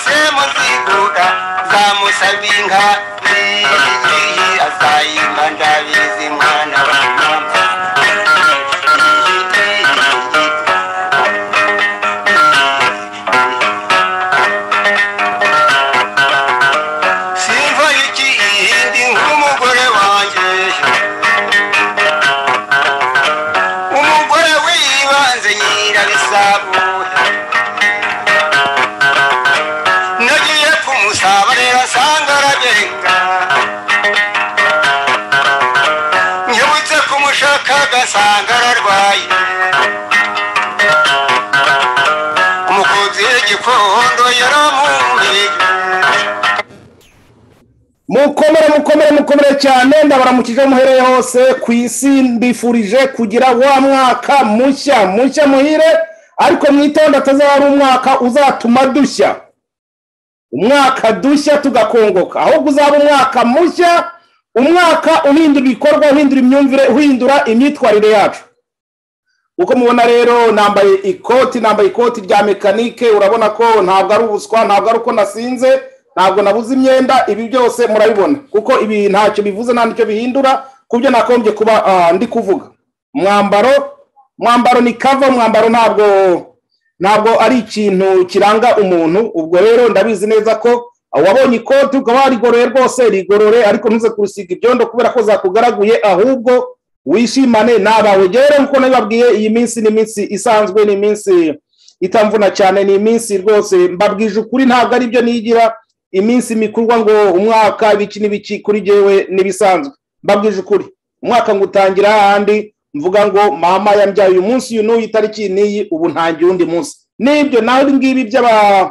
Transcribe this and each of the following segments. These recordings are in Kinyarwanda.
se muziduga za musabinka iyi azayima ndabizi mwana wa mama Simva iki iyindi nk'umugore wanjye umugore wibanze nyirabisabo nagiye kumusaba rero asanga arabenga nyibutse kumushaka agasanga ararwaye umukunzi w'igikondo yaramumbeye mukomere mukomere mukomere cyane ndabaramukije muhereye hose ku isi mbifurije kugira wa mwaka mushya mushya muhire ariko mwitonde atazaba ari umwaka uzatuma dushya umwaka dushya tugakongoka ahubwo uzaba umwaka mushya umwaka uhindura ibikorwa uhindura imyumvire uhindura imyitwarire yacu uko mubona rero nambaye ikoti nambaye ikoti rya mekanike urabona ko ntabwo ari ubuswa ntabwo ari uko nasinze ntabwo nabuze imyenda ibi byose murabibona kuko ibi ntacyo bivuze nta nicyo bihindura ku byo nakombye kuba ah, ndi kuvuga mwambaro mwambaro ni kava mwambaro ntabwo ntabwo ari ikintu kiranga umuntu ubwo rero ndabizi neza ko wabonye ikoti ukaba warigororeye rwose rigorore ariko ntuze kurusiga ibyondo kubera ko zakugaraguye ahubwo wishimane n'abawe Njyewe rero nkuko nabibabwiye iyi minsi ni iminsi isanzwe ni iminsi itamvuna cyane ni iminsi rwose mbabwije ukuri ntabwo ari byo nigira iminsi mikurwa ngo umwaka ibiki n'ibiki kuri jyewe n'ibisanzwe mbabwije ukuri umwaka ngo utangira hahandi mvuga ngo mama yambyaye uyu munsi uyu n'uyu itariki n'iyi ubu ntangiye undi munsi n'ibyo naho ibi ngibi by'aba-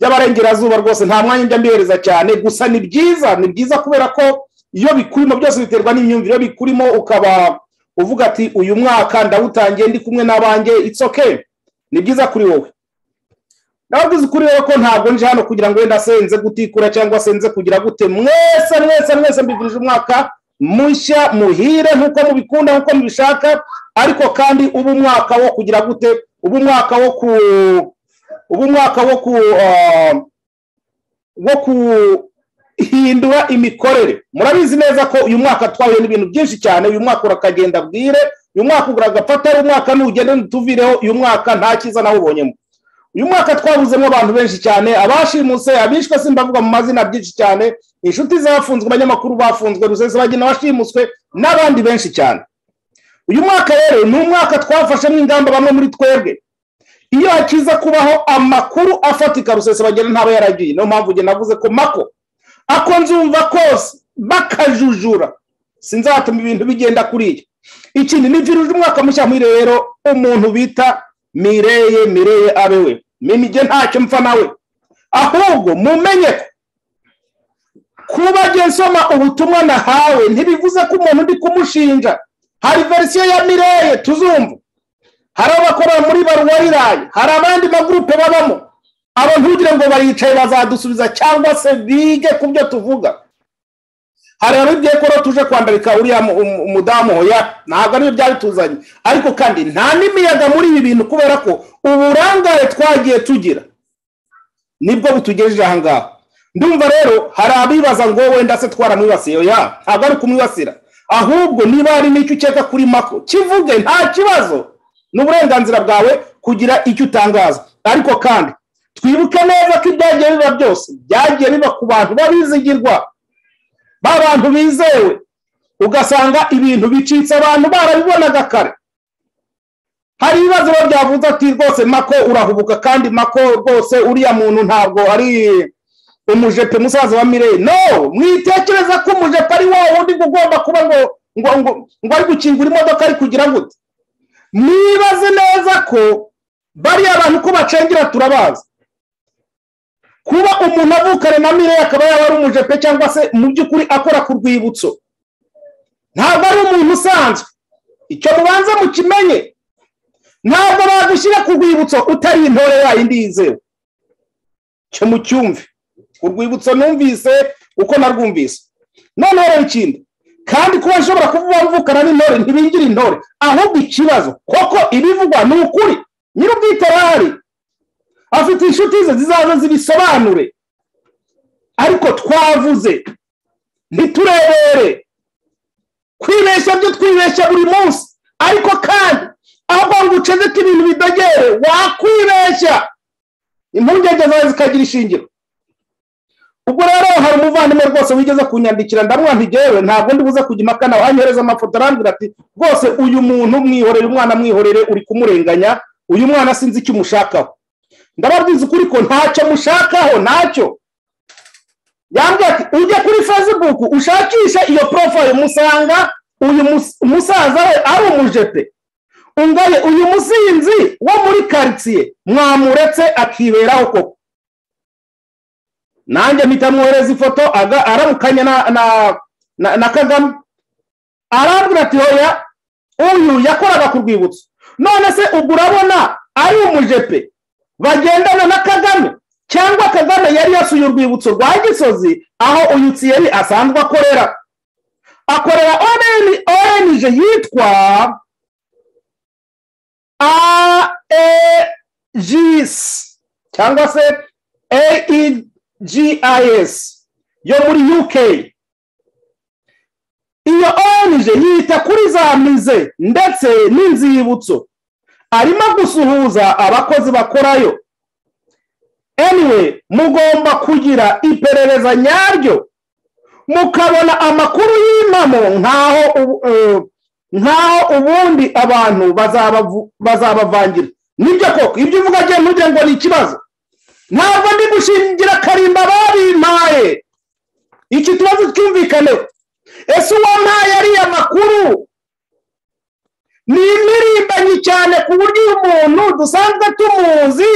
by'abarengerazuba rwose nta mwanya njya mbihereza cyane gusa ni byiza ni byiza kubera ko iyo bikurimo byose biterwa n'imyumvire iyo bikurimo ukaba uvuga ati uyu mwaka ndawutangiye ndi kumwe n'abanjye it's okay ni byiza kuri wowe ndababwiza ukuri rero ko ntabwo nje hano kugira ngo wenda senze gutikura cyangwa senze kugira gute mwese mwese mwese mbivunije umwaka mushya muhire nk'uko mubikunda nk'uko mubishaka ariko kandi uba umwaka wo kugira gute uba umwaka wo ku uba umwaka wo ku ah, wo kuhindura imikorere murabizi neza ko uyu mwaka twahuye n'ibintu byinshi cyane uyu mwaka urakagenda bwire uyu mwaka ugura agapfa uyu mwaka nugende ntutuvireho uyu mwaka nta cyiza nawubonyemo uyu mwaka twabuzemo abantu benshi cyane abashimuse abishwe simbavuga mu mazina byinshi cyane inshuti zafunzwe abanyamakuru bafunzwe rusesabagina washimuswe n'abandi benshi cyane uyu mwaka rero ni umwaka twafashemo ingamba bamwe muri twebwe iyo hakiza kubaho amakuru afatika rusesabagina ntaba yaragiye niyo mpamvu njye navuze ko mako ako nzumva kose bakajujura sinzatuma ibintu bigenda kuriya ikindi ni viruje umwaka mushya muri rero umuntu bita mireye mireye abe we mimige ntacyo mpfa nawe ahubwo mumenye ko kuba njye nsoma ubutumwa nahawe ntibivuze ko umuntu ndi kumushinja hari verisiyo ya mireye tuzumva hari abakora muri baruwa rirayi hari abandi magurupe babamo abo ntugire ngo baricaye bazadusubiza cyangwa se bige ku byo tuvuga hari abibwiye ko rero tuje kwandarika uriya mu- um- umudamu hoya ntabwo aribyo byari tuzanye ariko kandi nta n'imiyaga muri ibi bintu kubera ko uburangare twagiye tugira nibwo butugejeje aha ngaha ndumva rero hari abibaza ngo wenda se twaramwibasiye oya ntabwo ari kumwibasira ahubwo niba hari n'icyo ukeka kuri mako kivuge nta kibazo ni uburenganzira bwawe kugira icyo utangaza ariko kandi twibuke neza ko ibyagiye biba byose byagiye biba ku bantu babizigirwa ba bantu bizewe ugasanga ibintu bicitse abantu barabibonaga kare hari ibibazo biba byavuze ati rwose mako urahubuka kandi mako rwose uriya muntu ntabwo ari umujepe musaza wa mireyi no mwitekereza ko umujepe ari wa wundi ngo ugomba kuba ngo ngo ngo ngo ari gukingura imodoka ari kugira gute mwibaze neza ko bariya bantu ko bacengera turabazi kuba umuntu avukana na mire akaba yaba ari umujepe cyangwa se mu by'ukuri akora ku rwibutso ntabwo ari umuntu usanzwe icyo mubanza mukimenye ntabwo bagushyira ku rwibutso utari intore yayindi yizewe cyo mucyumve urwibutso numvise uko narwumvise noneho rero ikindi kandi kuba nshobora kuvuga mvukana n'intore ntibingira intore ahubwo ikibazo koko ibivugwa ni ukuri nyir'ubwite arahari afite inshuti ze zizaza zibisobanure ariko twavuze ntiturebere kwibeshya byo twibeshya buri munsi ariko kandi aho ngo uceceke ibintu bidogere wakwibeshya impungenge zawe zikagira ishingiro ubwo rero hari umuvandimwe rwose wigeze kunyandikira ndamwantigewe ntabwo ndi buze kujya impaka nawe anyohereza amafoto arambwira ati rwose uyu muntu mwihorere umwana mwihorere uri kumurenganya uyu mwana sinzi icyo umushakaho ndababwiza ukuri ko ntacyo mushakaho ntacyo yambwira ati ujya kuri facebook ushakisha iyo profile musanga uyu mus- musaza we ari umujepe ungaye uyu musinzi wo muri karitsiye mwamuretse akiberaho koko nanjye mpita mwohereza ifoto aga- aramukanya na na na, na kagame arambwira ati hoya uyu yakoraga ku rwibutso none se ubwo urabona ari umujepe bagendana na kagame cyangwa kagame yari yasuye urwibutso rwa gisozi aho uyu tsiyeri asanzwe akorera akorera ONG yitwa aegis cyangwa se aegis yo muri uk iyo ONG yita kuri za mize ndetse n'inzibutso arimo gusuhuza abakozi bakorayo anyway mugomba kugira iperereza nyaryo mukabona amakuru y'impamo nkaho ubu- eh, nkaho ubundi abantu bazabavu- bazabavangira nibyo koko ibyo uvuga agiye ntugire ngo ni ikibazo ntabwo ndi gushingira karimba babimpaye iki kibazo cyumvikaneho ese uwampaye ariya makuru ni imirimbanyi cyane ku buryo uyu muntu dusanzwe tumuzi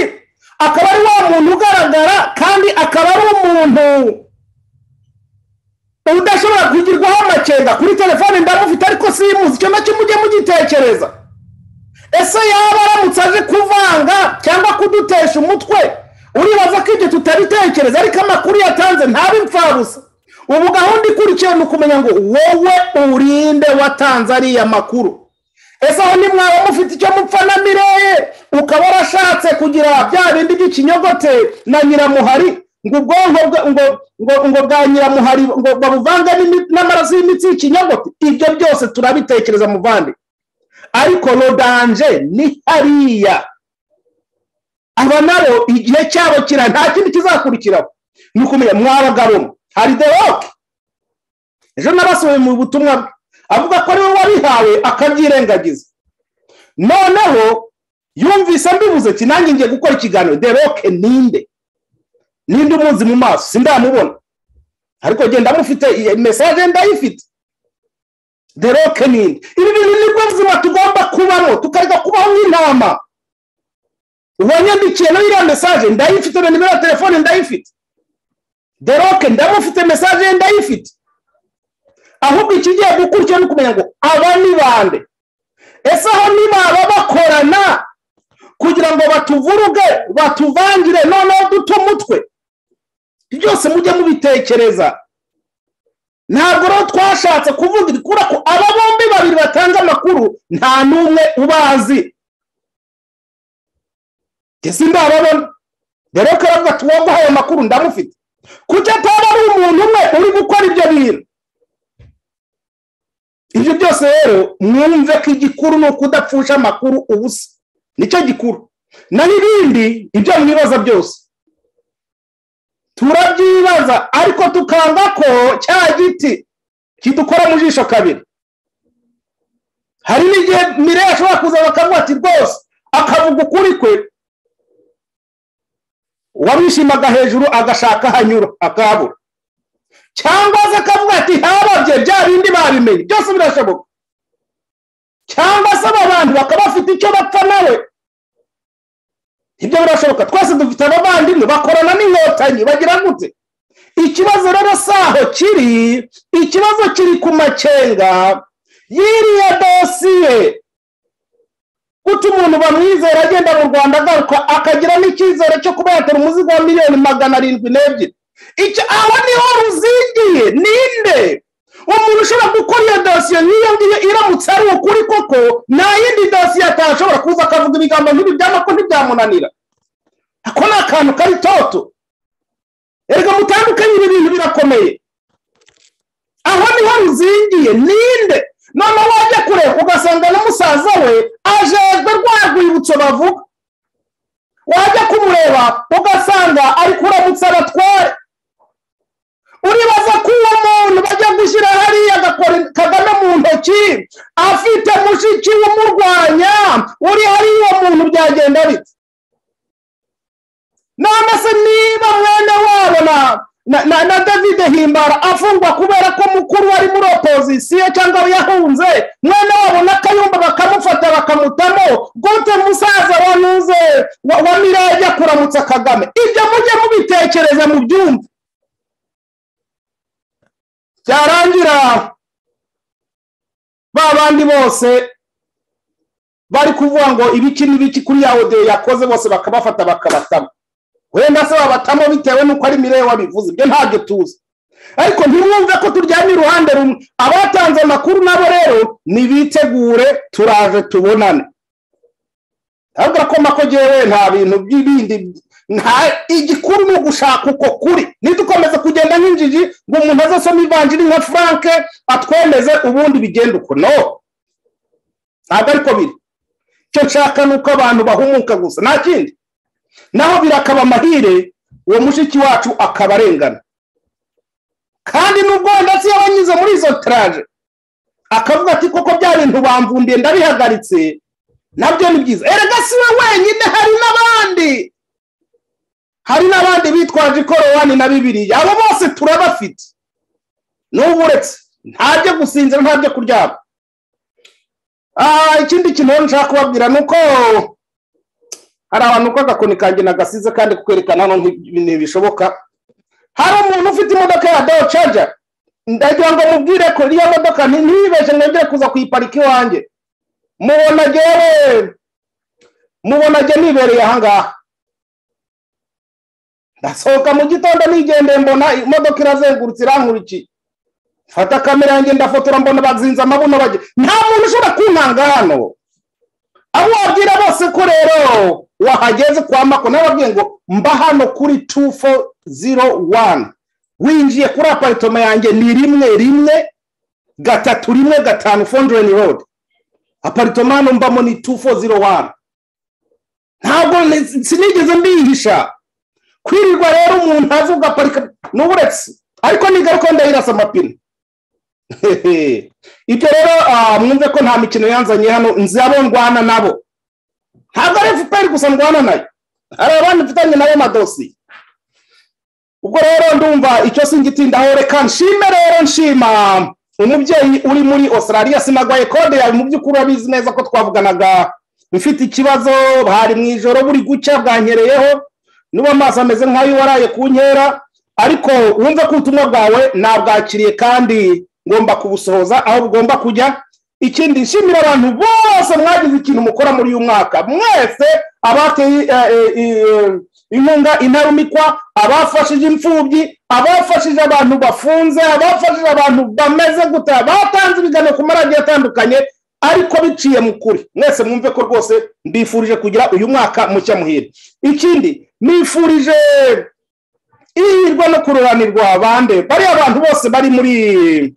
akaba ari wa muntu ugaragara kandi akaba ari umuntu udashobora kugirwaho amakenga kuri telefone ndamufite ariko simuzi icyo nacyo mujye mugitekereza ese yaba aramutse aje kuvanga cyangwa kudutesha umutwe uribaza ko ibyo tutabitekereza ariko amakuru yatanze ntabe imfabusa ubu gahunda ikurikiye ni ukumenya ngo wowe urinde watanze ariya makuru ese aho nimwaba mufite icyo mupfa na mireye ukaba warashatse kugira bya bindi by'ikinyogote na nyiramuhari ngo ubwonko bwe- ngo ngo ngo bwa nyiramuhari ngo babuvange n'imi- n'amaraso y'imitsi y'ikinyogote ibyo byose turabitekereza muvande ariko rodanje ni hariya aba nabo igihe cyabo kira nta kindi kizakurikiraho ni ukumenya mwabagabo mwe. hari the rock ejo nabasuye mu butumwa bwe avuga ko ariwe wabihawe akabyirengagiza noneho yumvise mbivuze ati nanjye ngiye gukora ikiganiro the rock ninde ninde umuzi mu maso sindamubona ariko genda mufite iyi mesaje ndayifite the rock ninde ibi bintu nibwo buzima tugomba kubamo tukareka kubaho nk'intama uwanyandikiye no iriya mesaje ndayifite na nimero ya telefone ndayifite the rock ndamufite mesaje ye ndayifite ahubwo ikigiye gukurikira ni ukumenya ngo aba ni bande ese aho ntibaba bakorana kugira ngo batuvuruge batuvangire noneho duto umutwe byose mujye mubitekereza ntabwo rero twashatse kuvuga iri kubera ko aba bombi babiri batanga amakuru nta n'umwe ubazi ese ndababona dore ko aravuga ati uwaguhaye amakuru ndamufite kuki ataba ari umuntu umwe uri gukora ibyo bintu ibyo byose rero mwumve ko igikuru ni ukudapfusha amakuru ubusa nicyo gikuru naho ibindi ibyo mwibaza byose turabyibaza ariko tukanga ko cya giti kidukora mu jisho kabiri hari n'igihe mire ashobora kuza bakavuga ati rwose akavuga ukuri kwe uwamwishimaga hejuru agashaka hanyura akabura cyangwa se akavuga ati ntababye bya bindi babimenye byose birashoboka cyangwa se aba bantu bakaba bafite icyo bapfa nawe ibyo birashoboka twese dufite abavandimwe bakorana n'inkotanyi bagira gute ikibazo rero si aho kiri ikibazo kiri ku makenga y'iriya dosiye guta umuntu bamwizera agenda mu rwanda agaruka akagira n'icyizere cyo kuba yatera umuzigo wa miliyoni magana arindwi n'ebyiri icyo aho niho ruzingiye ninde umuntu ushobora gukora iyo dosiye nk'iyo ngiyo iramutse ari ukuri koko nta yindi dosiye atashobora kuza akavuga ibigambo nk'ibi byaba ko ntibyamunanira ako ni akantu kari toto erega mutandukanye ibi bintu birakomeye aho niho ruzingiye ninde noneho wajya kure ugasanga n'umusaza we ajejwe rwa rwibutso bavuga wajya kumureba ugasanga ari kuramutsa abatware uribaza ko uwo muntu bajya gushyira hariya agakora kagana mu ntoki afite mushiki umurwanya uri hariya uwo muntu byagenda bite none se niba mwene wabo na na- na na david himbara afungwa kubera ko mukuru wari muri opozisiyo cyangwa yahunze mwene wabo n'akayumba bakamufata bakamutamo gute musaza wa nuze wa, wa mirayi ajya kuramutsa kagame ibyo mujye mubitekereza mu byumve byarangira ba bandi bose bari kuvuga ngo ibiki n'ibiki kuri ya odeyo yakoze bose bakabafata bakabatama wenda se babatamo bitewe n'uko ari mireyo wabivuze ibyo ntabyo tuzi ariko ntiwumve ko turyamye iruhande rumwe abatanze amakuru nabo rero nibitegure turaje tubonane ntabwo ko mako jyewe nta bintu by'ibindi nta igikuru ni ugushaka uko kuri ntidukomeze kugenda nk'injiji ngo umuntu azasome ivanjiri nka frank atwemeze ubundi bigenda uko no ntabwo ariko biri icyo nshaka ni uko abantu bahumuka gusa nta kindi naho birakaba amahire uwo mushiki wacu akaba arengana kandi n'ubwo wenda se yaba anyuze muri izo taraje akavuga ati koko bya bintu bamvundiye ndabihagaritse nabyo ni byiza erega si we wenyine hari n'abandi hari n'abandi bitwaje ikorowani na bibiriya abo bose turabafite n'ubu uretse ntabyo gusinzira ntabyo kuryama Ah, ikindi kintu rero nshaka kubabwira ni uko hari abantu uko agakoni kanjye nagasize kandi kukwerekana hano nti- ntibishoboka hari umuntu ufite imodoka ya dawo caja ndagira ngo mubwire ko iriya modoka nti- ntibibeshe mwebwe kuza kuyiparika iwanjye mubona jyewe mubona jye nibereye ahangaha ndasohoka mu gitondo nigendeye mbona imodoka irazengurutse irankurikiye mfata kamera yanjye ndafotora mbona bazinze amabuno bajya nta muntu ushobora kuntanga hano abo wabwira bose ko rero wahageze kwa mako nababwiye ngo mba hano kuri 2401 winjiye kuri aparitoma yanjye ni rimwe rimwe gatatu rimwe gatanu fondreni road aparitoma hano mbamo ni 2401 ntabwo ni- sinigeze mbihisha kwirirwa rero umuntu avuga ugaparika n'uburetse ariko nigaruka ndayirasa amapine ibyo rero ah, mwumve ko nta mikino yanzanye hano nzi abo ndwana nabo ntabwo ari fpr gusa ndwana nayo hari abandi mfitanye nayo madosiye ubwo rero ndumva icyo singitindaho reka nshime rero nshima umubyeyi uri muri australia sinagwaye kode yawe mu by'ukuri urabizi neza ko twavuganaga ufite ikibazo bari mu ijoro buri gucya bwanyereyeho n'ubu amaso ameze nk'ayo waraye ku nkera ariko wumve ko ubutumwa bwawe nabwakiriye kandi ngomba kubusohoza aho bugomba kujya ikindi nshimira abantu bose mwagize ikintu mukora muri uyu mwaka mwese abateye eh, eh, eh, inkunga intarumikwa abafashije imfubyi abafashije abantu bafunze abafashije abantu bameze guta batanze ibiganiro ku maradiyo atandukanye ariko biciye mu kuri mwese mwumve ko rwose mbifurije kugira uyu mwaka mushya muhire ikindi nifurije ihirwe no kururanirwa bande bariya abantu bose bari muri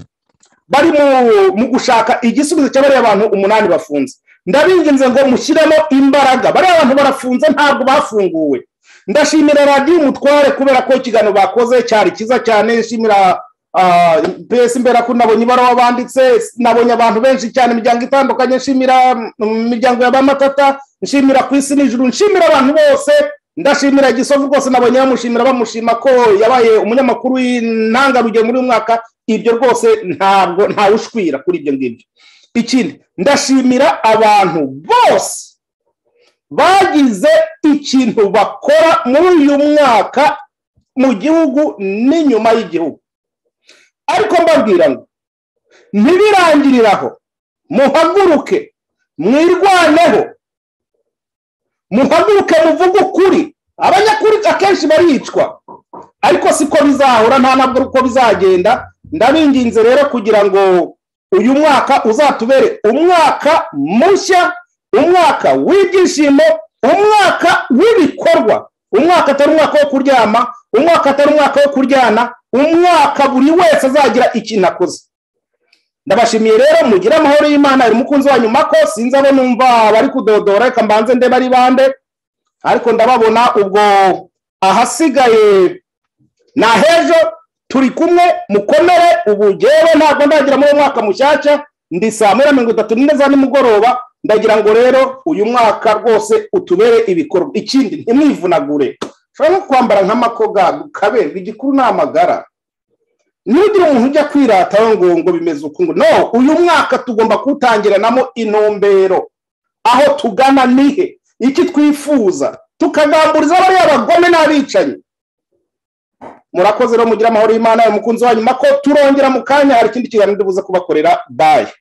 bari mu- mu gushaka igisubizo cya bariya bantu umunani bafunze ndabinginze ngo mushyiremo imbaraga bariya bantu barafunze ntabwo bafunguwe ndashimira radiyo umutware kubera ko ikiganiro bakoze cyari cyiza cyane nshimira ah, mbese mbera ko nabonye ibaruwa banditse nabonye abantu benshi cyane imiryango itandukanye nshimira mm, imiryango ya bamatata nshimira ku isi n'ijuru nshimira abantu bose ndashimira gisovu rwose nabonye bamushimira bamushima ko yabaye umunyamakuru w'intangarugero muri uyu mwaka ibyo rwose ntabwo ntawushwira kuri ibyo ngibyo ikindi ndashimira abantu bose bagize ikintu bakora muri uyu mwaka mu gihugu n'inyuma y'igihugu ariko mbabwira ngo ntibirangirire aho muhaguruke mwirwaneho muhaguruke muvuge ukuri abanyakuri akenshi baricwa ariko siko bizahora nta nabwo uko bizagenda ndabinginze rero kugira ngo uyu mwaka uzatubere umwaka mushya umwaka w'ibyishimo umwaka w'ibikorwa umwaka atari umwaka wo kuryama umwaka atari umwaka wo kuryana umwaka buri wese azagira ikintu akoze ndabashimiye rero mugire amahoro y'imana hari umukunzi wanyu mako sinzi abo numva bari kudodora reka mbanze ndeba ari bande ariko ndababona ubwo ahasigaye ni ahejo turi kumwe mukomere ubu ngewe ntabwo ndagira muri uwo mwaka mushyashya ndi saa muri mirongo itatu n'ine za nimugoroba ndagira ngo rero uyu mwaka rwose utubere ibikorwa ikindi ntimwivunagure ushobora no kwambara nk'amakoga ukaberwa igikuru ni amagara nugira umuntu ujya kwirataho ngo ngo bimeze uku ngo no uyu mwaka tugomba kuwutangiranamo intumbero aho tugana nihe iki twifuza tukagamburiza abari abagome n'abicanyi murakoze rero mugire amahoro y'imana umukunzi wanyu mako turongera mu kanya hari ikindi kiganiro ndubuze kubakorera bayi